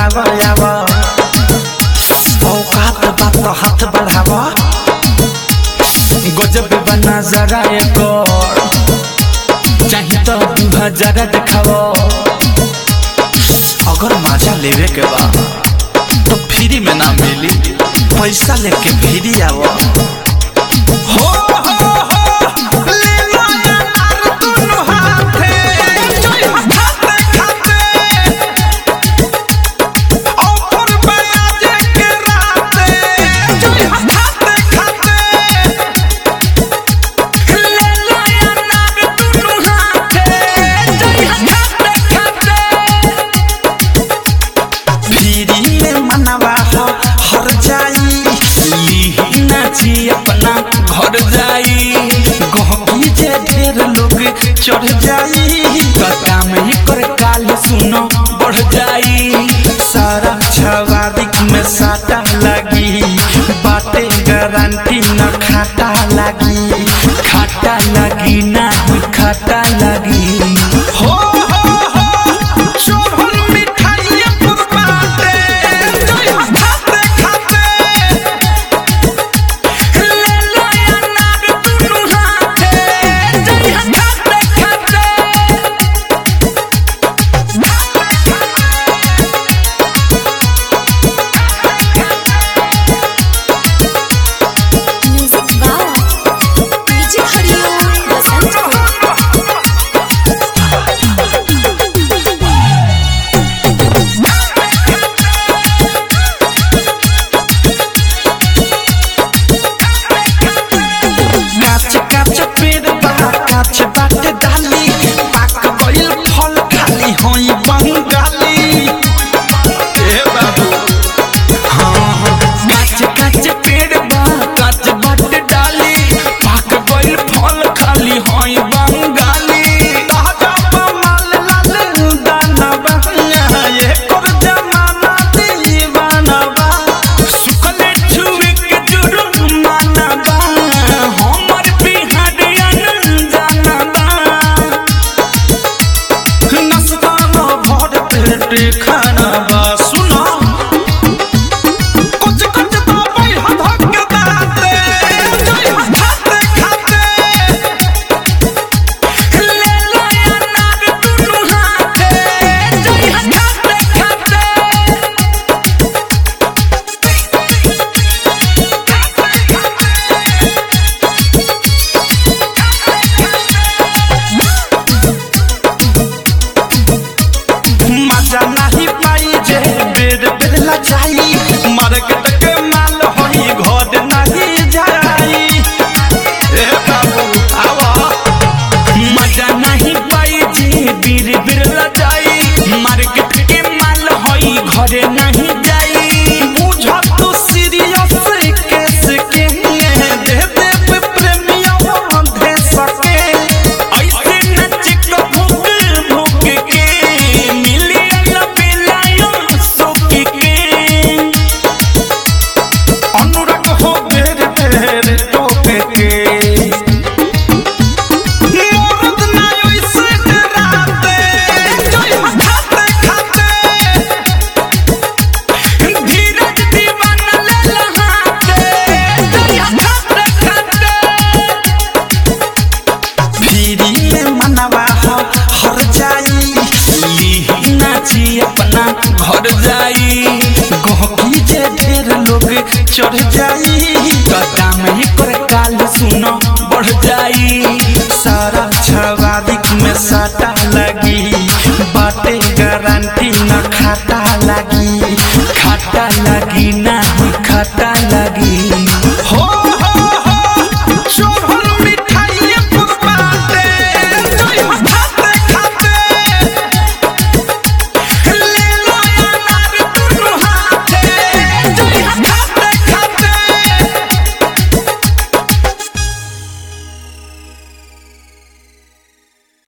करावा यावा औकात बात हाथ बढ़ावा गजब बना जरा एक चाहे तो दू हजार दिखावा अगर मजा लेवे के बा तो फ्री में ना मिली पैसा लेके फ्री आवा हो हो हो ले लो यार दोनों हाथे जोई खाते खाते ऑफर पे आज के राते जोई खाते खाते ले लो यार दोनों हाथे जोई खाते खाते फिरी में मनवा हो हर जाई लीही नाची अपना घर जाई गहकी जे ढेर लोग चढ़ जाई कदम ही कर काल सुनो बढ़ जाई सारा छवादिक में साटा लगी बाटे गारंटी न खाता लगी खाता लगी ना खाता लगी हो हो हो शोभन मिठाइया पुरबाटे जोई खाते खाते ले लो यार नाग दुनु हाथे जोई खाते खाते म्यूजिक बाय डीजे हरिओम बसंत काच काच पेड़ बा काच बाटे डाली पाक गइल फल खाली होई बंगाली ए बाबू हाँ हाँ काच काच पेड़ बा काच बाटे डाली पाक गइल फल खाली होई बंगाली ताजा माल लाल दाना बहना ये कर जमाना दीवाना बा सुखले छुए के जुर्माना बा हमर बिहारिया जाना बा नस्ता में भर पेट खाना बा सुना कुछ कुछ तो भाई हधक के दाते जोई खाते खाते ले लो यार नाग दुनु हाथे जोई खाते खाते मजा नहीं पाई जे बेर बेर लचाई मार्केट के माल होई घर नहीं जाई ए बाबू आवा मजा नहीं पाई जे बीर बीर लचाई मार्केट के माल होई घर नहीं जाई बुझ तू सीरियस केस के दे दे प्रेमिया दे सके ऐसे नच को भूख भूख के मिलियन बिलायो सुख के अनुराग हो बेर बेर टोक के मोरद ना ऐसे डराते जोई खाते खाते धीरज दीवाना ले लहाते जोई खाते खाते फिरी में मनवा हो हर जाई लीही नाची अपना घर जाई गहकी जे ढेर लोग चढ़ जाई कदम ही कर काल सुनो बढ़ जाई सारा छवादिक में साटा लगी बाटे गारंटी न खाता लगी खाता लगी ना खाता लगी